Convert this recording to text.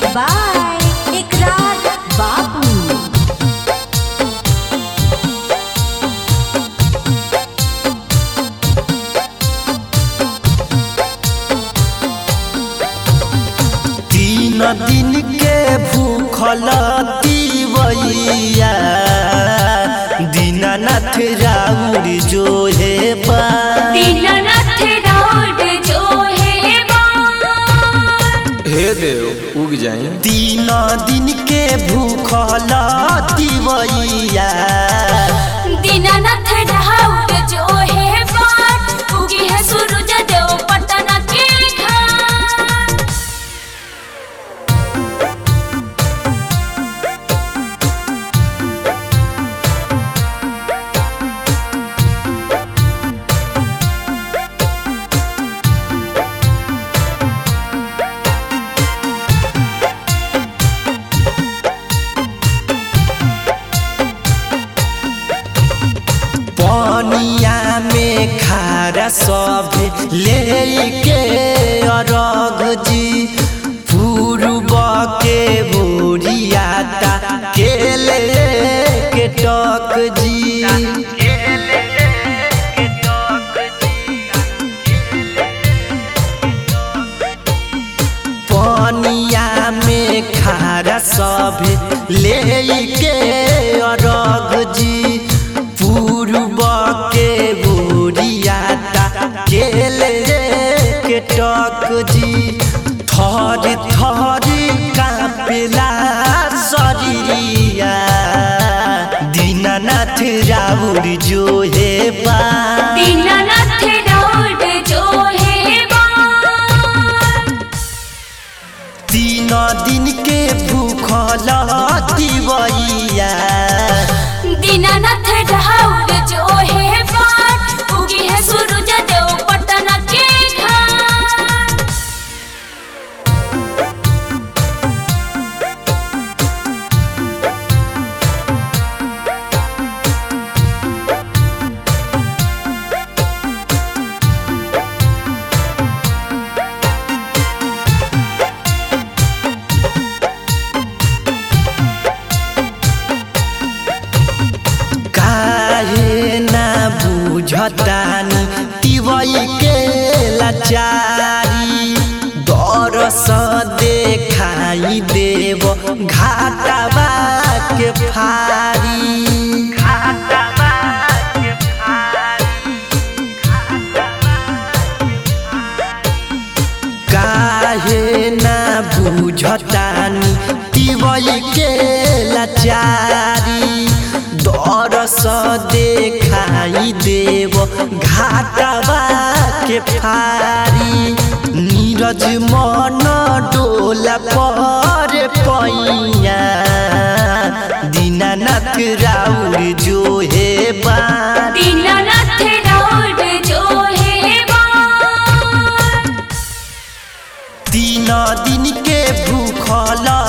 by Ikrar Babu. तीन दिन के भूखल तीवैया दीनानाथ राउर जो हे बा दीनानाथ राउर जो है बार हे देव उग जाई तीन दिन के भूखल तीवैया दीनानाथ राउर जो है बार उगी है सूरज देव पटना के घाट पनिया में खारा सब लेके अरघ जी पूर्व के बोरियाता के के टक जी पनिया में खारा सब लेके अरघ जी पूर्व के बोरियाता केले के टक जी थर थर कापेला शरीरिया दीनानाथ राउर जो हे बा दीनानाथ राउर जो है बार तीन दिन के भूखल दिवैया दीनानाथ राउर जो है बार उगी है सूरज देव पटना के घाट काहे ना बुझतानी तिवई के लाचारी दरस देखाई देव घाटवा के फारी काहे ना बुझतानी तिवई के लाचारी दरस देखाई देव घाटवा के फारी नीरज मन डोला पर पैया दीनानाथ राउर जो हे बा दीनानाथ राउर जो है बार तीन दिन के भूखल